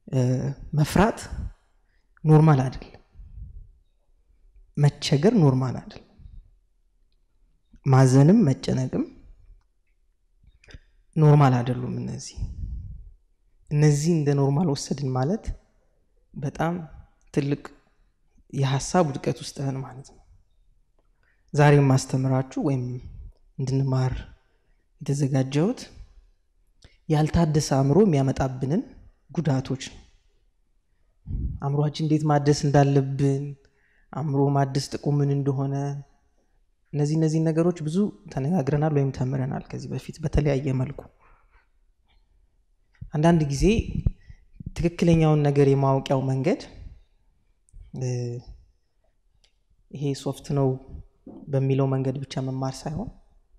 መፍራት ኖርማል አይደለም። መቸገር ኖርማል አይደለም። ማዘንም መጨነቅም ኖርማል አይደሉም። እነዚህ እነዚህ እንደ ኖርማል ወሰድን ማለት በጣም ትልቅ የሀሳብ ውድቀት ውስጥ ነን ማለት ነው። ዛሬ የማስተምራችሁ ወይም እንድንማር የተዘጋጀሁት ያልታደሰ አእምሮ የሚያመጣብንን ጉዳቶች ነው። አእምሯችን እንዴት ማደስ እንዳለብን፣ አእምሮ ማደስ ጥቅሙ ምን እንደሆነ እነዚህ እነዚህ ነገሮች ብዙ ተነጋግረናል ወይም ተምረናል ከዚህ በፊት በተለያየ መልኩ። አንዳንድ ጊዜ ትክክለኛውን ነገር የማወቂያው መንገድ ይሄ ሶፍት ነው በሚለው መንገድ ብቻ መማር ሳይሆን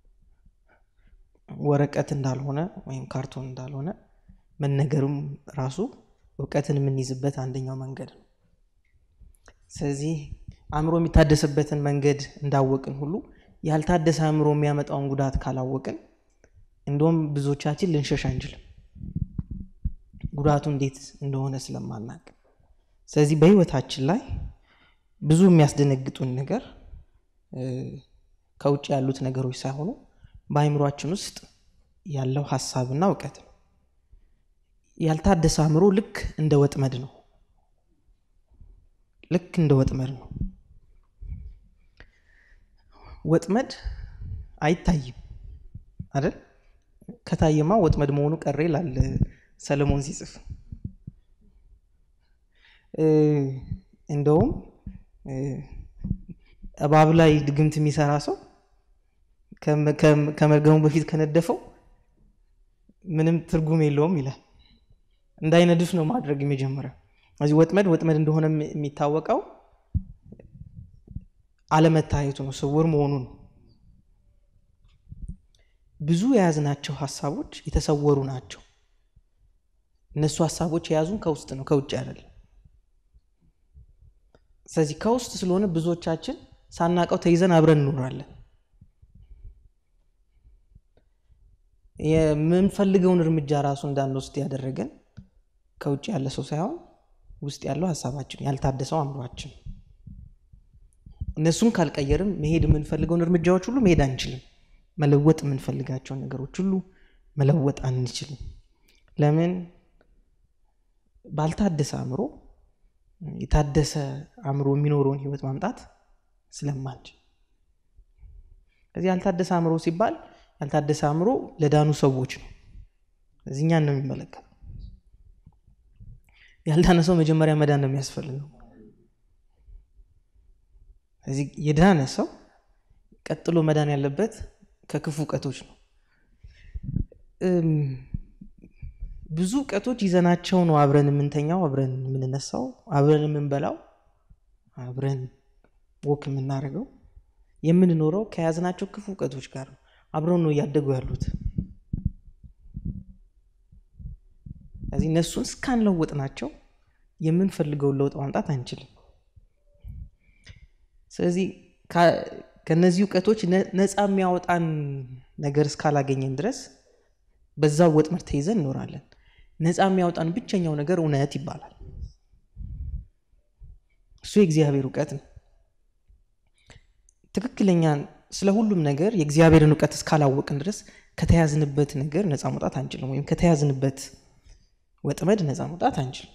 ወረቀት እንዳልሆነ ወይም ካርቶን እንዳልሆነ መነገሩም ራሱ እውቀትን የምንይዝበት አንደኛው መንገድ ነው። ስለዚህ አእምሮ የሚታደስበትን መንገድ እንዳወቅን ሁሉ ያልታደሰ አእምሮ የሚያመጣውን ጉዳት ካላወቅን እንደውም ብዙዎቻችን ልንሸሽ አንችልም፣ ጉዳቱ እንዴት እንደሆነ ስለማናቅ። ስለዚህ በህይወታችን ላይ ብዙ የሚያስደነግጡን ነገር ከውጭ ያሉት ነገሮች ሳይሆኑ በአእምሯችን ውስጥ ያለው ሀሳብና እውቀት ነው። ያልታደሰ አእምሮ ልክ እንደ ወጥመድ ነው። ልክ እንደ ወጥመድ ነው። ወጥመድ አይታይም አይደል? ከታየማ ወጥመድ መሆኑ ቀረ ይላል ሰለሞን ሲጽፍ። እንደውም እባብ ላይ ድግምት የሚሰራ ሰው ከመርገሙ በፊት ከነደፈው ምንም ትርጉም የለውም ይላል። እንዳይነድፍ ነው ማድረግ የመጀመሪያው። እዚህ ወጥመድ ወጥመድ እንደሆነ የሚታወቀው አለመታየቱ ነው፣ ስውር መሆኑ ነው። ብዙ የያዝናቸው ሀሳቦች የተሰወሩ ናቸው። እነሱ ሀሳቦች የያዙን ከውስጥ ነው፣ ከውጭ አይደለም። ስለዚህ ከውስጥ ስለሆነ ብዙዎቻችን ሳናቀው ተይዘን አብረን እንኖራለን። የምንፈልገውን እርምጃ ራሱ እንዳንወስድ ያደረገን ከውጭ ያለ ሰው ሳይሆን ውስጥ ያለው ሀሳባችን ያልታደሰው አእምሯችን። እነሱን ካልቀየርም መሄድ የምንፈልገውን እርምጃዎች ሁሉ መሄድ አንችልም። መለወጥ የምንፈልጋቸውን ነገሮች ሁሉ መለወጥ አንችልም። ለምን? ባልታደሰ አእምሮ የታደሰ አእምሮ የሚኖረውን ህይወት ማምጣት ስለማንችል። ከዚህ ያልታደሰ አእምሮ ሲባል ያልታደሰ አእምሮ ለዳኑ ሰዎች ነው። እዚህ እኛን ነው የሚመለከተው። ያልዳነ ሰው መጀመሪያ መዳን ነው የሚያስፈልገው። እዚህ የዳነ ሰው ቀጥሎ መዳን ያለበት ከክፉ እውቀቶች ነው። ብዙ እውቀቶች ይዘናቸው ነው አብረን የምንተኛው፣ አብረን የምንነሳው፣ አብረን የምንበላው፣ አብረን ወክ የምናደርገው፣ የምንኖረው ከያዝናቸው ክፉ እውቀቶች ጋር ነው። አብረው ነው እያደጉ ያሉት። ስለዚህ እነሱን እስካንለውጥ ናቸው የምንፈልገውን ለውጥ ማምጣት አንችልም። ስለዚህ ከነዚህ እውቀቶች ነፃ የሚያወጣን ነገር እስካላገኘን ድረስ በዛው ወጥመድ ተይዘን እኖራለን። ነፃ የሚያወጣን ብቸኛው ነገር እውነት ይባላል። እሱ የእግዚአብሔር እውቀት ነው። ትክክለኛ ስለ ሁሉም ነገር የእግዚአብሔርን እውቀት እስካላወቅን ድረስ ከተያዝንበት ነገር ነፃ መውጣት አንችልም፣ ወይም ከተያዝንበት ወጥመድ ነፃ መውጣት አንችልም።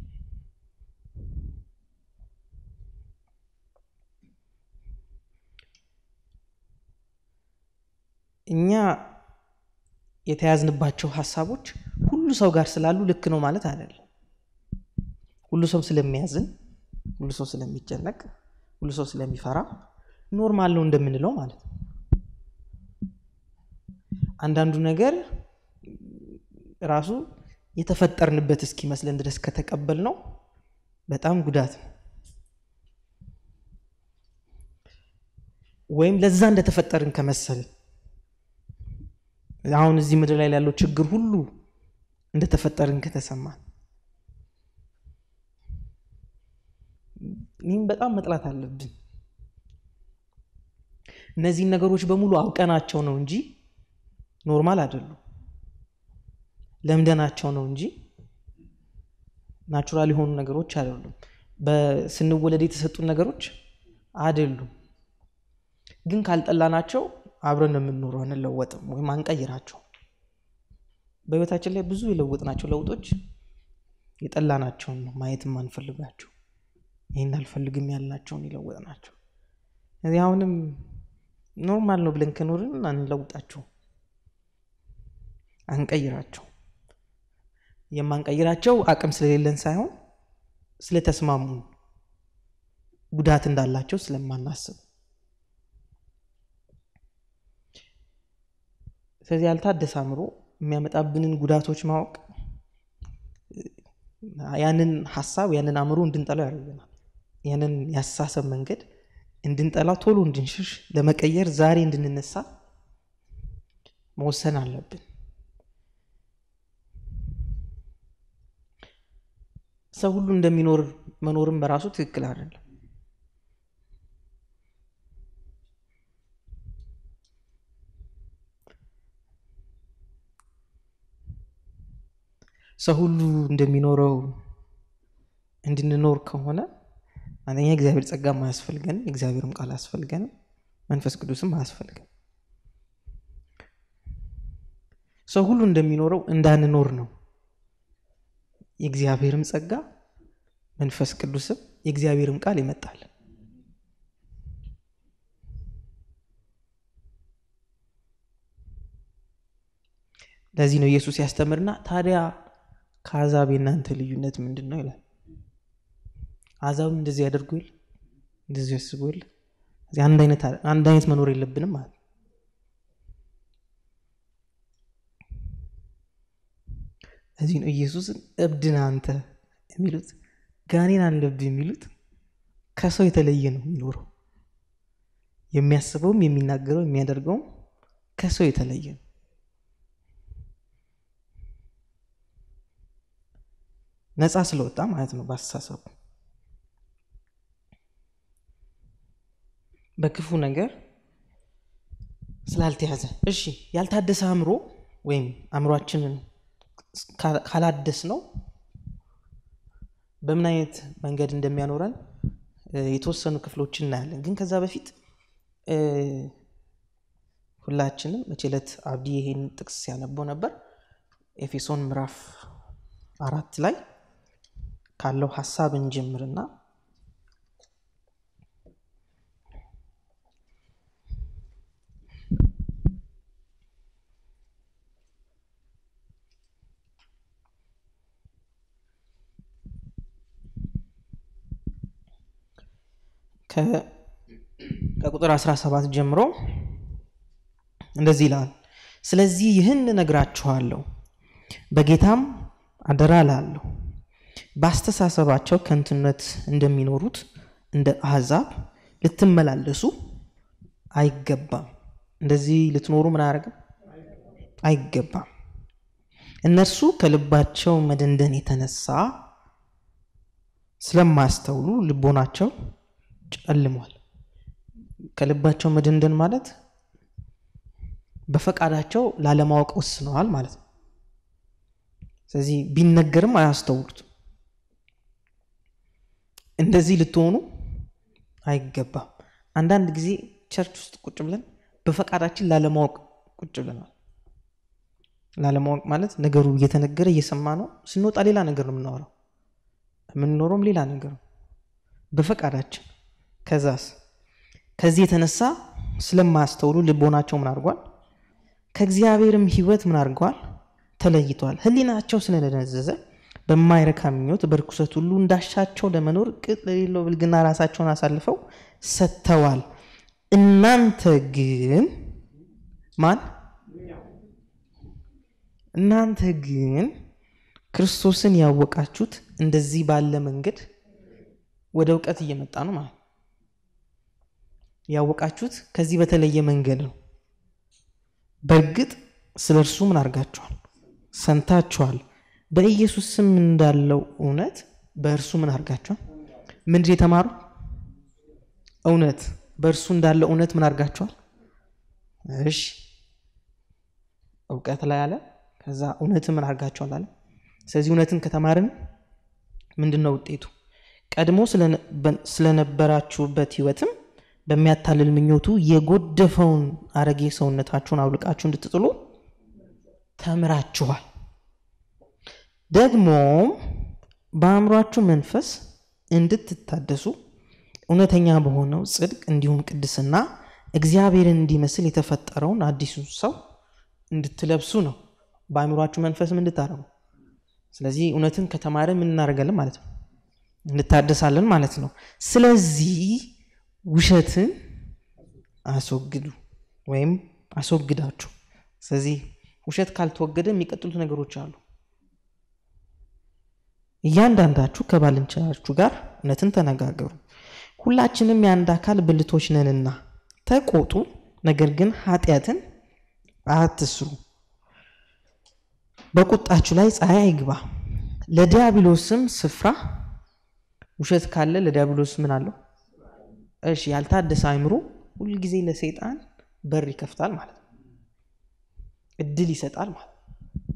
እኛ የተያዝንባቸው ሀሳቦች ሁሉ ሰው ጋር ስላሉ ልክ ነው ማለት አይደለም። ሁሉ ሰው ስለሚያዝን፣ ሁሉ ሰው ስለሚጨነቅ፣ ሁሉ ሰው ስለሚፈራ ኖርማል ነው እንደምንለው ማለት ነው። አንዳንዱ ነገር ራሱ የተፈጠርንበት እስኪመስለን ድረስ ከተቀበል ነው በጣም ጉዳት ነው። ወይም ለዛ እንደተፈጠርን ከመሰልን አሁን እዚህ ምድር ላይ ያለው ችግር ሁሉ እንደተፈጠርን ከተሰማን ይህም በጣም መጥላት አለብን። እነዚህን ነገሮች በሙሉ አውቀናቸው ነው እንጂ ኖርማል አይደሉም። ለምደናቸው ነው እንጂ ናቹራል የሆኑ ነገሮች አይደሉም። በስንወለድ የተሰጡን ነገሮች አይደሉም። ግን ካልጠላናቸው አብረን የምንኖረው አንለወጥም ወይም አንቀይራቸው። በህይወታችን ላይ ብዙ የለወጥናቸው ለውጦች የጠላናቸውን ነው ማየት የማንፈልጋቸው ይህን አልፈልግም ያልናቸውን የለወጥናቸው። እዚህ አሁንም ኖርማል ነው ብለን ከኖርን አንለውጣቸው፣ አንቀይራቸው። የማንቀይራቸው አቅም ስለሌለን ሳይሆን ስለተስማሙን ጉዳት እንዳላቸው ስለማናስብ። ስለዚህ ያልታደሰ አእምሮ የሚያመጣብንን ጉዳቶች ማወቅ ያንን ሀሳብ ያንን አእምሮ እንድንጠላው ያደርገናል። ያንን ያስተሳሰብ መንገድ እንድንጠላው ቶሎ እንድንሽሽ ለመቀየር ዛሬ እንድንነሳ መወሰን አለብን። ሰው ሁሉ እንደሚኖር መኖርም በራሱ ትክክል አይደለም። ሰው ሁሉ እንደሚኖረው እንድንኖር ከሆነ አንደኛ የእግዚአብሔር ጸጋም አያስፈልገንም፣ የእግዚአብሔርም ቃል አያስፈልገንም፣ መንፈስ ቅዱስም አያስፈልገን። ሰው ሁሉ እንደሚኖረው እንዳንኖር ነው የእግዚአብሔርም ጸጋ መንፈስ ቅዱስም የእግዚአብሔርም ቃል ይመጣል። ለዚህ ነው ኢየሱስ ያስተምርና ታዲያ ከአሕዛብ የእናንተ ልዩነት ምንድን ነው ይላል። አሕዛብም እንደዚህ ያደርጉ የለ እንደዚህ ያስቡ የለ አንድ አይነት መኖር የለብንም ማለት ነው። ለዚህ ነው ኢየሱስን እብድን አንተ የሚሉት ጋኔን አለብህ የሚሉት ከሰው የተለየ ነው የሚኖረው። የሚያስበውም የሚናገረው የሚያደርገውም ከሰው የተለየ ነው። ነፃ ስለወጣ ማለት ነው በአስተሳሰቡ በክፉ ነገር ስላልተያዘ። እሺ ያልታደሰ አእምሮ ወይም አእምሯችንን ካላደስ ነው በምን አይነት መንገድ እንደሚያኖረን የተወሰኑ ክፍሎችን እናያለን። ግን ከዛ በፊት ሁላችንም መቼ ዕለት አብዲ ይሄን ጥቅስ ሲያነበው ነበር ኤፌሶን ምዕራፍ አራት ላይ ካለው ሀሳብ እንጀምርና ከቁጥር 17 ጀምሮ እንደዚህ ይላል። ስለዚህ ይህን እነግራችኋለሁ፣ በጌታም አደራ እላለሁ፣ በአስተሳሰባቸው ከንቱነት እንደሚኖሩት እንደ አሕዛብ ልትመላለሱ አይገባም። እንደዚህ ልትኖሩ ምን አያደርግም? አይገባም። እነርሱ ከልባቸው መደንደን የተነሳ ስለማያስተውሉ ልቦናቸው ጨልሟል። ከልባቸው መደንደን ማለት በፈቃዳቸው ላለማወቅ ወስነዋል ማለት ነው። ስለዚህ ቢነገርም አያስተውሉትም። እንደዚህ ልትሆኑ አይገባም። አንዳንድ ጊዜ ቸርች ውስጥ ቁጭ ብለን በፈቃዳችን ላለማወቅ ቁጭ ብለናል። ላለማወቅ ማለት ነገሩ እየተነገረ እየሰማ ነው፣ ስንወጣ ሌላ ነገር ነው የምናወራው፣ የምንኖረውም ሌላ ነገር ነው በፈቃዳችን ከዛስ ከዚህ የተነሳ ስለማያስተውሉ ልቦናቸው ምን አድርጓል? ከእግዚአብሔርም ሕይወት ምን አድርገዋል? ተለይተዋል። ሕሊናቸው ስለደነዘዘ በማይረካ ምኞት በርኩሰት ሁሉ እንዳሻቸው ለመኖር ቅጥ ለሌለው ብልግና ራሳቸውን አሳልፈው ሰጥተዋል። እናንተ ግን ማን እናንተ ግን ክርስቶስን ያወቃችሁት እንደዚህ ባለ መንገድ ወደ እውቀት እየመጣ ነው ማለት ያወቃችሁት ከዚህ በተለየ መንገድ ነው። በእርግጥ ስለ እርሱ ምን አድርጋችኋል? ሰምታችኋል። በኢየሱስ ስም እንዳለው እውነት በእርሱ ምን አድርጋችኋል? ምንድን የተማሩ እውነት በእርሱ እንዳለው እውነት ምን አድርጋችኋል? እሺ እውቀት ላይ አለ። ከዛ እውነትን ምን አድርጋችኋል አለ። ስለዚህ እውነትን ከተማርን ምንድን ነው ውጤቱ? ቀድሞ ስለነበራችሁበት ህይወትም በሚያታልል ምኞቱ የጎደፈውን አረጌ ሰውነታችሁን አውልቃችሁ እንድትጥሉ ተምራችኋል። ደግሞም በአእምሯችሁ መንፈስ እንድትታደሱ እውነተኛ በሆነው ጽድቅ እንዲሁም ቅድስና እግዚአብሔርን እንዲመስል የተፈጠረውን አዲሱን ሰው እንድትለብሱ ነው። በአእምሯችሁ መንፈስም እንድታረጉ። ስለዚህ እውነትን ከተማረ ምን እናደርጋለን ማለት ነው? እንታደሳለን ማለት ነው። ስለዚህ ውሸትን አስወግዱ ወይም አስወግዳችሁ። ስለዚህ ውሸት ካልተወገደ የሚቀጥሉት ነገሮች አሉ። እያንዳንዳችሁ ከባልንጀራችሁ ጋር እውነትን ተነጋገሩ፣ ሁላችንም የአንድ አካል ብልቶች ነንና ተቆጡ፣ ነገር ግን ኃጢአትን አትስሩ። በቁጣችሁ ላይ ፀሐይ አይግባ፣ ለዲያብሎስም ስፍራ ውሸት ካለ ለዲያብሎስ ምን አለው? እሺ ያልታደሰ አይምሮ ሁልጊዜ ለሰይጣን በር ይከፍታል ማለት ነው። እድል ይሰጣል ማለት ነው።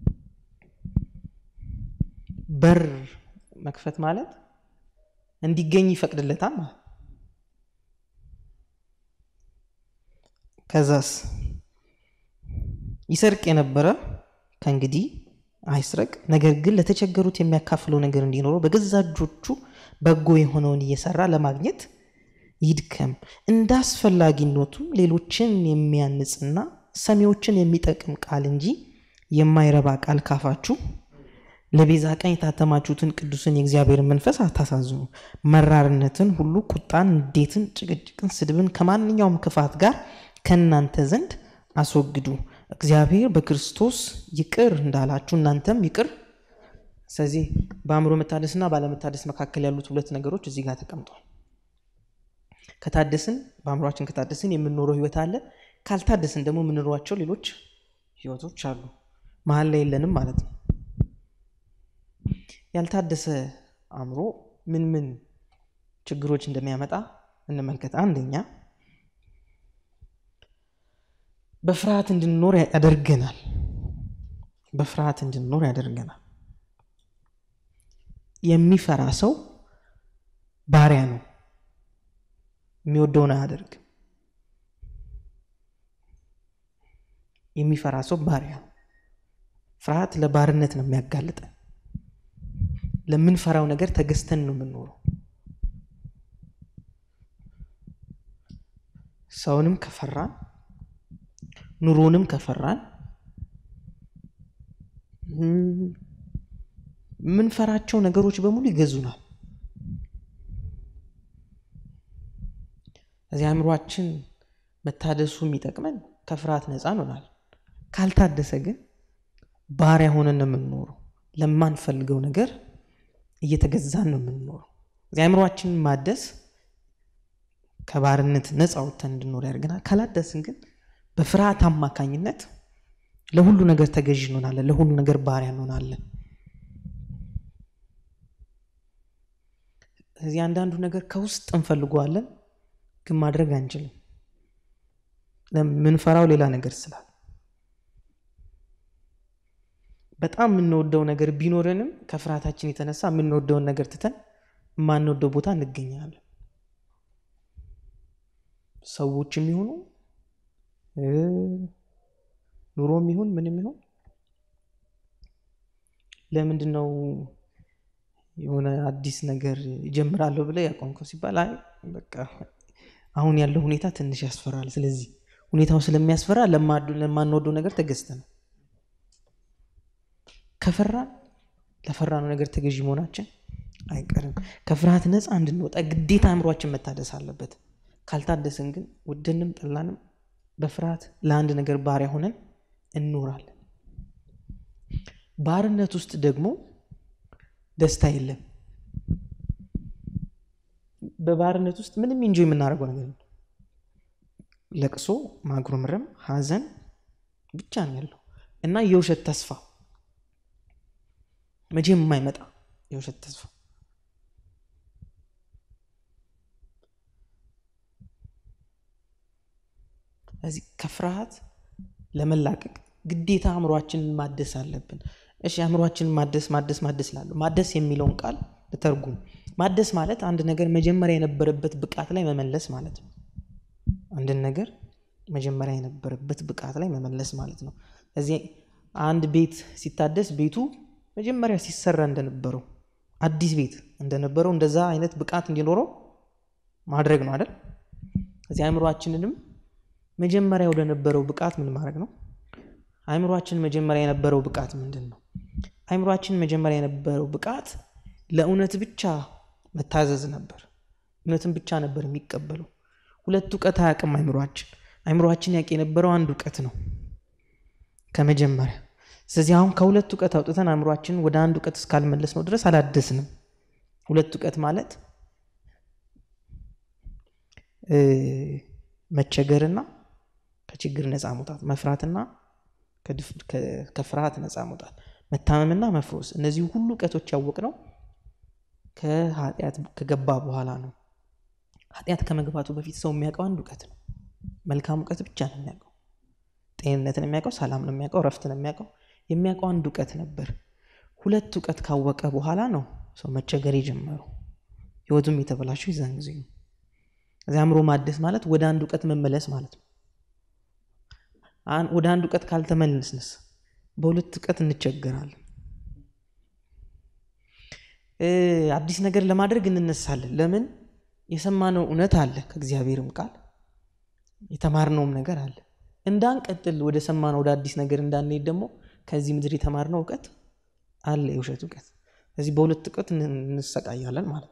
በር መክፈት ማለት እንዲገኝ ይፈቅድለታል ማለት ነው። ከዛስ ይሰርቅ የነበረ ከእንግዲህ አይስረቅ፣ ነገር ግን ለተቸገሩት የሚያካፍለው ነገር እንዲኖረው በገዛ እጆቹ በጎ የሆነውን እየሰራ ለማግኘት ይድከም። እንደ አስፈላጊነቱ ሌሎችን የሚያንጽና ሰሚዎችን የሚጠቅም ቃል እንጂ የማይረባ ቃል ካፋችሁ ለቤዛ ቀን የታተማችሁትን ቅዱስን የእግዚአብሔርን መንፈስ አታሳዝኑ። መራርነትን ሁሉ፣ ቁጣን፣ ንዴትን፣ ጭቅጭቅን፣ ስድብን ከማንኛውም ክፋት ጋር ከእናንተ ዘንድ አስወግዱ። እግዚአብሔር በክርስቶስ ይቅር እንዳላችሁ እናንተም ይቅር። ስለዚህ በአእምሮ መታደስና ባለመታደስ መካከል ያሉት ሁለት ነገሮች እዚህ ጋር ተቀምጠዋል። ከታደስን በአእምሯችን ከታደስን የምንኖረው ህይወት አለ። ካልታደስን ደግሞ የምንኖሯቸው ሌሎች ህይወቶች አሉ። መሀል ላይ የለንም ማለት ነው። ያልታደሰ አእምሮ ምን ምን ችግሮች እንደሚያመጣ እንመልከት። አንደኛ በፍርሃት እንድንኖር ያደርገናል። በፍርሃት እንድንኖር ያደርገናል። የሚፈራ ሰው ባሪያ ነው። የሚወደውን አያደርግም። የሚፈራ ሰው ባሪያ ነው። ፍርሃት ለባርነት ነው የሚያጋልጠን። ለምንፈራው ነገር ተገዝተን ነው የምንኖረው። ሰውንም ከፈራን ኑሮንም ከፈራን የምንፈራቸው ነገሮች በሙሉ ይገዙናል። እዚህ አእምሯችን መታደሱ የሚጠቅመን ከፍርሃት ነፃ እንሆናል። ካልታደሰ ግን ባሪያ ሆነን ነው የምንኖረው። ለማንፈልገው ነገር እየተገዛን ነው የምንኖረው። እዚህ አእምሯችን ማደስ ከባርነት ነፃ ወጥተን እንድኖር ያደርገናል። ካላደስን ግን በፍርሃት አማካኝነት ለሁሉ ነገር ተገዥ እንሆናለን። ለሁሉ ነገር ባሪያ እንሆናለን። እዚህ አንዳንዱ ነገር ከውስጥ እንፈልገዋለን፣ ግን ማድረግ አንችልም። የምንፈራው ሌላ ነገር ስላል በጣም የምንወደው ነገር ቢኖረንም ከፍርሃታችን የተነሳ የምንወደውን ነገር ትተን የማንወደው ቦታ እንገኛለን። ሰዎችም ይሆኑ ኑሮም ይሁን ምንም ይሁን ለምንድን ነው የሆነ አዲስ ነገር ይጀምራለሁ ብለ ያቆምከው ሲባል አይ በቃ አሁን ያለው ሁኔታ ትንሽ ያስፈራል። ስለዚህ ሁኔታው ስለሚያስፈራ ለማንወደው ነገር ተገዝተን ከፈራን ለፈራነው ነገር ተገዥ መሆናችን አይቀርም። ከፍርሃት ነፃ እንድንወጣ ግዴታ አእምሯችን መታደስ አለበት። ካልታደስን ግን ወደንም ጠላንም በፍርሃት ለአንድ ነገር ባሪያ ሆነን እንኖራለን። ባርነት ውስጥ ደግሞ ደስታ የለም። በባርነት ውስጥ ምንም እንጆ የምናደርገው ነገር ነው። ለቅሶ፣ ማጉረምረም፣ ሐዘን ብቻ ነው ያለው እና የውሸት ተስፋ መቼም የማይመጣ የውሸት ተስፋ ስለዚህ ከፍርሃት ለመላቀቅ ግዴታ አእምሯችንን ማደስ አለብን። እሺ አእምሯችንን ማደስ ማደስ ማደስ ላሉ ማደስ የሚለውን ቃል ልተርጉም። ማደስ ማለት አንድ ነገር መጀመሪያ የነበረበት ብቃት ላይ መመለስ ማለት ነው። አንድን ነገር መጀመሪያ የነበረበት ብቃት ላይ መመለስ ማለት ነው። እዚህ አንድ ቤት ሲታደስ ቤቱ መጀመሪያ ሲሰራ እንደነበረው አዲስ ቤት እንደነበረው እንደዛ አይነት ብቃት እንዲኖረው ማድረግ ነው አይደል? እዚህ አእምሯችንንም መጀመሪያ ወደነበረው ብቃት ምን ማድረግ ነው? አእምሯችን መጀመሪያ የነበረው ብቃት ምንድን ነው? አእምሯችን መጀመሪያ የነበረው ብቃት ለእውነት ብቻ መታዘዝ ነበር። እውነትን ብቻ ነበር የሚቀበለው። ሁለት እውቀት አያውቅም አእምሯችን። አእምሯችን ያውቅ የነበረው አንድ እውቀት ነው ከመጀመሪያ። ስለዚህ አሁን ከሁለት እውቀት አውጥተን አእምሯችንን ወደ አንድ እውቀት እስካልመለስ ነው ድረስ አላደስንም። ሁለት እውቀት ማለት መቸገርና ከችግር ነፃ መውጣት፣ መፍራትና ከፍርሃት ነፃ መውጣት፣ መታመምና መፍሮስ። እነዚህ ሁሉ እውቀቶች ያወቅነው ከኃጢአት ከገባ በኋላ ነው። ኃጢአት ከመግባቱ በፊት ሰው የሚያውቀው አንድ እውቀት ነው። መልካም እውቀት ብቻ ነው የሚያውቀው። ጤንነትን የሚያውቀው፣ ሰላም ነው የሚያውቀው፣ ረፍትን የሚያውቀው የሚያውቀው አንድ እውቀት ነበር። ሁለት እውቀት ካወቀ በኋላ ነው ሰው መቸገር የጀመረው። ህይወቱም የተበላሸው የዛን ጊዜ ነው። እዚህ አእምሮ ማደስ ማለት ወደ አንድ እውቀት መመለስ ማለት ነው። ወደ አንድ እውቀት ካልተመለስንስ በሁለት እውቀት እንቸገራለን። አዲስ ነገር ለማድረግ እንነሳለን። ለምን? የሰማነው እውነት አለ፣ ከእግዚአብሔርም ቃል የተማርነውም ነገር አለ። እንዳንቀጥል ወደ ሰማነው ወደ አዲስ ነገር እንዳንሄድ ደግሞ ከዚህ ምድር የተማርነው እውቀት አለ፣ የውሸት እውቀት። ስለዚህ በሁለት እውቀት እንሰቃያለን ማለት ነው።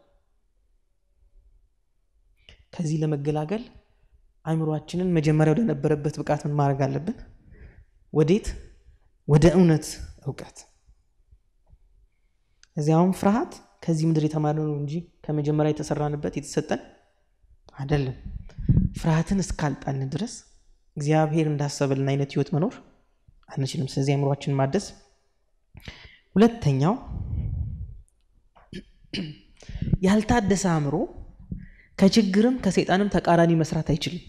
ከዚህ ለመገላገል አእምሯችንን መጀመሪያ ወደ ነበረበት ብቃት ምን ማድረግ አለብን? ወዴት? ወደ እውነት እውቀት። እዚህ አሁን ፍርሃት ከዚህ ምድር የተማርነው እንጂ ከመጀመሪያ የተሰራንበት የተሰጠን አይደለም። ፍርሃትን እስካልጣልን ድረስ እግዚአብሔር እንዳሰበልን አይነት ህይወት መኖር አንችልም። ስለዚህ አእምሯችንን ማደስ። ሁለተኛው ያልታደሰ አእምሮ ከችግርም ከሰይጣንም ተቃራኒ መስራት አይችልም።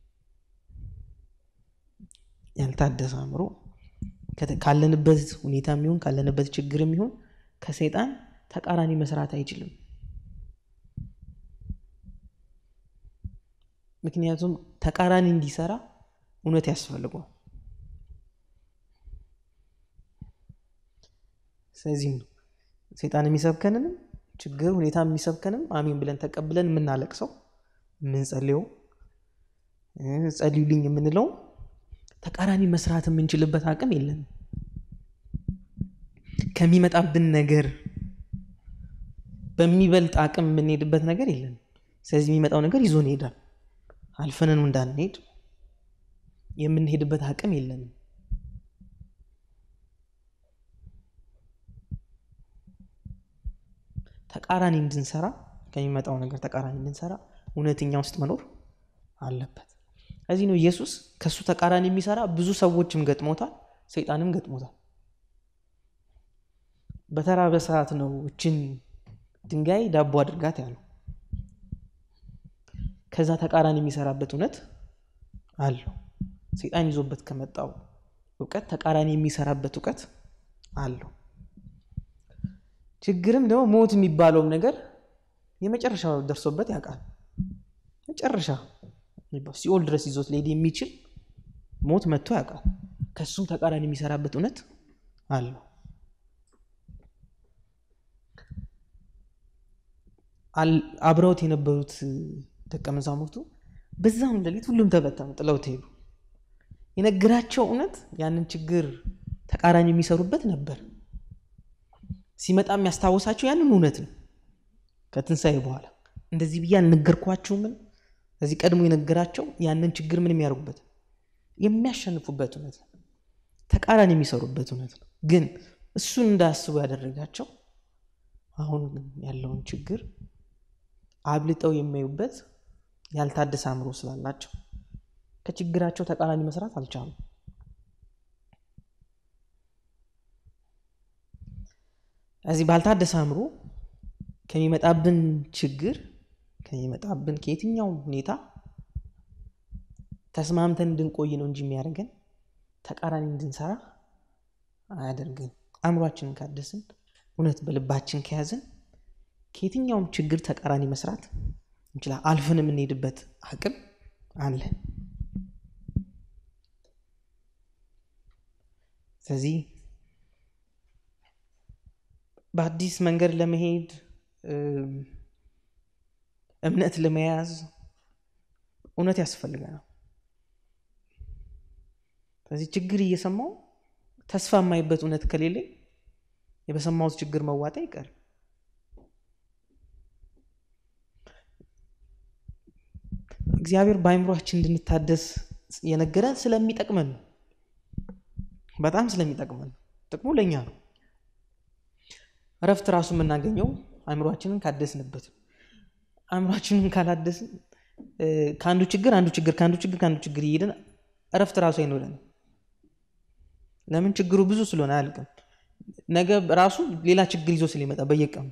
ያልታደሰ አእምሮ ካለንበት ሁኔታ የሚሆን ካለንበት ችግር የሚሆን ከሰይጣን ተቃራኒ መስራት አይችልም። ምክንያቱም ተቃራኒ እንዲሰራ እውነት ያስፈልገዋል። ስለዚህም ነው ሰይጣን የሚሰብከንንም ችግር ሁኔታ የሚሰብከንም አሜን ብለን ተቀብለን የምናለቅሰው የምንጸልየው ጸልዩልኝ የምንለው ተቃራኒ መስራት የምንችልበት አቅም የለንም። ከሚመጣብን ነገር በሚበልጥ አቅም የምንሄድበት ነገር የለንም። ስለዚህ የሚመጣው ነገር ይዞን ይሄዳል። አልፈንን እንዳንሄድ የምንሄድበት አቅም የለንም። ተቃራኒ እንድንሰራ ከሚመጣው ነገር ተቃራኒ እንድንሰራ እውነተኛ ውስጥ መኖር አለበት። እዚህ ነው ኢየሱስ ከእሱ ተቃራኒ የሚሰራ ብዙ ሰዎችም ገጥሞታል፣ ሰይጣንም ገጥሞታል። በተራበ ሰዓት ነው እችን ድንጋይ ዳቦ አድርጋት ያለው። ከዛ ተቃራኒ የሚሰራበት እውነት አለው። ሰይጣን ይዞበት ከመጣው እውቀት ተቃራኒ የሚሰራበት እውቀት አለው። ችግርም ደግሞ ሞት የሚባለውም ነገር የመጨረሻ ደርሶበት ያውቃል። መጨረሻ ሲኦል ድረስ ይዞት ሊሄድ የሚችል ሞት መጥቶ ያውቃል። ከሱም ተቃራኒ የሚሰራበት እውነት አለው። አብረውት የነበሩት ደቀ መዛሙርቱ በዛም ሌሊት ሁሉም ተበተኑ፣ ጥለውት ሄዱ። የነገራቸው እውነት ያንን ችግር ተቃራኒ የሚሰሩበት ነበር። ሲመጣ የሚያስታውሳቸው ያንን እውነት ነው። ከትንሣኤ በኋላ እንደዚህ ብዬ አልነገርኳችሁምን? እዚህ ቀድሞ የነገራቸው ያንን ችግር ምን የሚያደርጉበት የሚያሸንፉበት እውነት ነው። ተቃራኒ የሚሰሩበት እውነት ነው። ግን እሱን እንዳያስቡ ያደረጋቸው አሁን ያለውን ችግር አብልጠው የሚያዩበት ያልታደሰ አእምሮ ስላላቸው ከችግራቸው ተቃራኒ መስራት አልቻሉም። እዚህ ባልታደሰ አእምሮ ከሚመጣብን ችግር ከሚመጣብን ከየትኛውም ሁኔታ ተስማምተን እንድንቆይ ነው እንጂ የሚያደርገን ተቃራኒ እንድንሰራ አያደርግን። አእምሯችንን ካደስን እውነት በልባችን ከያዝን ከየትኛውም ችግር ተቃራኒ መስራት እንችላል። አልፈን የምንሄድበት አቅም አለ። ስለዚህ በአዲስ መንገድ ለመሄድ እምነት ለመያዝ እውነት ያስፈልገናል። ስለዚህ ችግር እየሰማው ተስፋ የማይበት እውነት ከሌለኝ የበሰማሁት ችግር መዋጣ ይቀር። እግዚአብሔር በአይምሯችን እንድንታደስ የነገረን ስለሚጠቅመን ነው። በጣም ስለሚጠቅመን ጥቅሙ ለእኛ ነው። እረፍት ራሱ የምናገኘው አእምሯችንን ካደስንበት አእምሯችንን ካላደስን ከአንዱ ችግር አንዱ ችግር ከአንዱ ችግር ከአንዱ ችግር እየሄድን እረፍት ራሱ አይኖረንም። ለምን? ችግሩ ብዙ ስለሆነ አያልቅም። ነገ ራሱ ሌላ ችግር ይዞ ስለሚመጣ በየቀኑ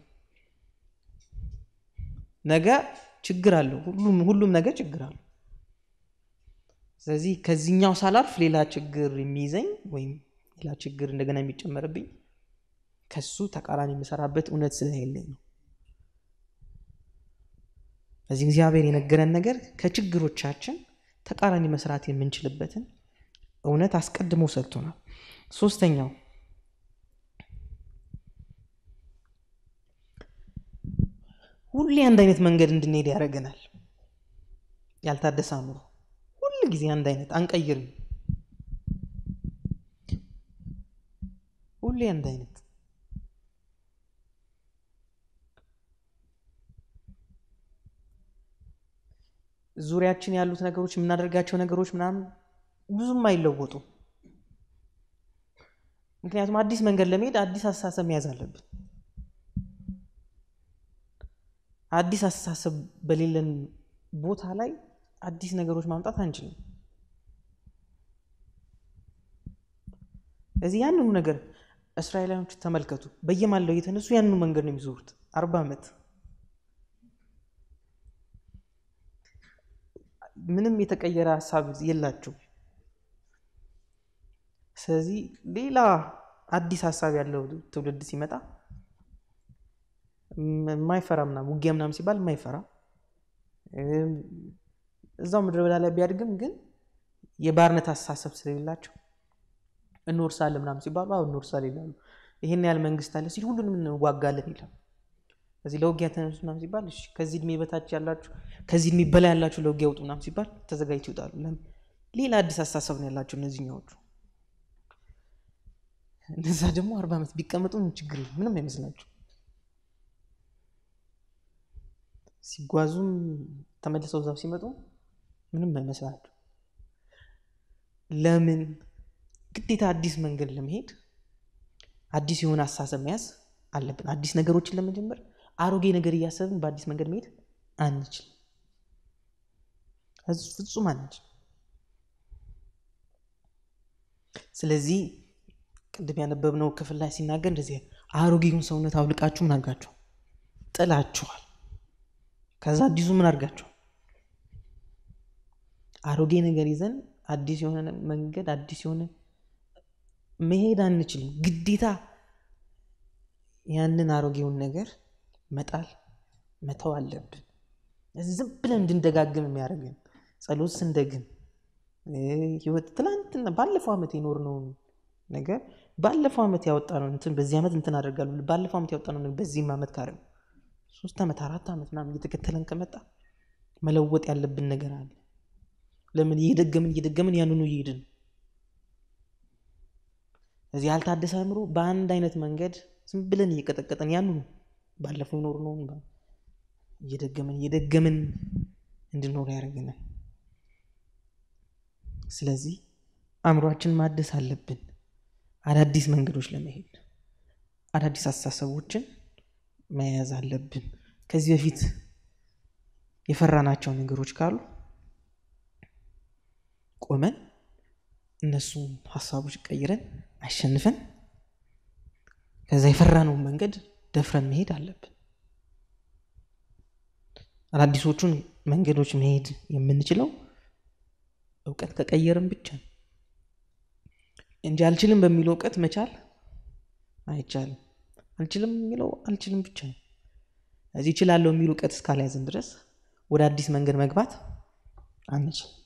ነገ ችግር አለው። ሁሉም ሁሉም ነገር ችግር አለው። ስለዚህ ከዚህኛው ሳላርፍ ሌላ ችግር የሚይዘኝ ወይም ሌላ ችግር እንደገና የሚጨመርብኝ ከሱ ተቃራኒ የምሰራበት እውነት ስለሌለኝ ነው። ስለዚህ እግዚአብሔር የነገረን ነገር ከችግሮቻችን ተቃራኒ መስራት የምንችልበትን እውነት አስቀድሞ ሰጥቶናል። ሶስተኛው ሁሌ አንድ አይነት መንገድ እንድንሄድ ያደርገናል። ያልታደሰ አእምሮ ሁል ጊዜ አንድ አይነት አንቀይርም። ሁሌ አንድ አይነት ዙሪያችን ያሉት ነገሮች የምናደርጋቸው ነገሮች ምናምን ብዙም አይለወጡ። ምክንያቱም አዲስ መንገድ ለመሄድ አዲስ አስተሳሰብ መያዝ አለብን። አዲስ አስተሳሰብ በሌለን ቦታ ላይ አዲስ ነገሮች ማምጣት አንችልም። እዚህ ያንኑ ነገር እስራኤላውያኖች ተመልከቱ። በየማለው እየተነሱ ያንኑ መንገድ ነው የሚዞሩት አርባ ዓመት ምንም የተቀየረ ሀሳብ የላቸው። ስለዚህ ሌላ አዲስ ሀሳብ ያለው ትውልድ ሲመጣ የማይፈራ ምናምን ውጊያ ምናምን ሲባል የማይፈራ እዛው ምድረ በዳ ላይ ቢያድግም ግን የባርነት አስተሳሰብ ስለሌላቸው እንወርሳለን ምናምን ሲባሉ አሁ እንወርሳለን ይላሉ። ይህን ያህል መንግስት አለ ሲል ሁሉንም እንዋጋለን ይላል። እዚህ ለውጊያ ተነሱ ምናምን ሲባል እሺ፣ ከዚህ እድሜ በታች ያላችሁ ከዚህ እድሜ በላይ ያላችሁ ለውጊያ ውጡ ምናምን ሲባል ተዘጋጅተው ይወጣሉ። ለምን? ሌላ አዲስ ሀሳብ ነው ያላቸው እነዚህኛዎቹ። እነዛ ደግሞ አርባ ዓመት ቢቀመጡ ችግር ምንም አይመስላቸው። ሲጓዙም ተመልሰው እዛው ሲመጡ ምንም አይመስላቸው። ለምን? ግዴታ አዲስ መንገድ ለመሄድ አዲስ የሆነ አስተሳሰብ መያዝ አለብን። አዲስ ነገሮችን ለመጀመር አሮጌ ነገር እያሰብን በአዲስ መንገድ መሄድ አንችል፣ ፍጹም አንችል። ስለዚህ ቅድም ያነበብነው ክፍል ላይ ሲናገር እንደዚህ አሮጌውን ሰውነት አውልቃችሁ ምን አድርጋችኋል? ጥላችኋል። ከዛ አዲሱ ምን አድርጋችኋል? አሮጌ ነገር ይዘን አዲስ የሆነ መንገድ አዲስ የሆነ መሄድ አንችልም። ግዴታ ያንን አሮጌውን ነገር መጣል መተው አለብን። ዝም ብለን እንድንደጋግም የሚያደርግን ጸሎት ስንደግም ህይወት ትላንትና ባለፈው ዓመት የኖርነውን ነገር ባለፈው ዓመት ያወጣነው እንትን በዚህ ዓመት እንትን አደርጋለሁ ባለፈው ዓመት ያወጣነው በዚህም ዓመት ካደረግ ሶስት ዓመት አራት ዓመት ምናምን እየተከተለን ከመጣ መለወጥ ያለብን ነገር አለ። ለምን እየደገምን እየደገምን ያንኑ እየሄድን እዚህ ያልታደሰ አእምሮ በአንድ አይነት መንገድ ዝም ብለን እየቀጠቀጠን ያንኑ ባለፈው የኖርነውን እየደገምን እየደገምን እንድኖር ያደርገናል። ስለዚህ አእምሯችን ማደስ አለብን። አዳዲስ መንገዶች ለመሄድ አዳዲስ አስተሳሰቦችን መያዝ አለብን። ከዚህ በፊት የፈራናቸው ነገሮች ካሉ ቆመን እነሱ ሀሳቦች ቀይረን አሸንፈን ከዛ የፈራነውን መንገድ ደፍረን መሄድ አለብን። አዳዲሶቹን መንገዶች መሄድ የምንችለው እውቀት ከቀየርን ብቻ ነው እንጂ አልችልም በሚለው እውቀት መቻል አይቻልም። አልችልም የሚለው አልችልም ብቻ ነው። እዚህ እችላለሁ የሚል እውቀት እስካልያዝን ድረስ ወደ አዲስ መንገድ መግባት አንችል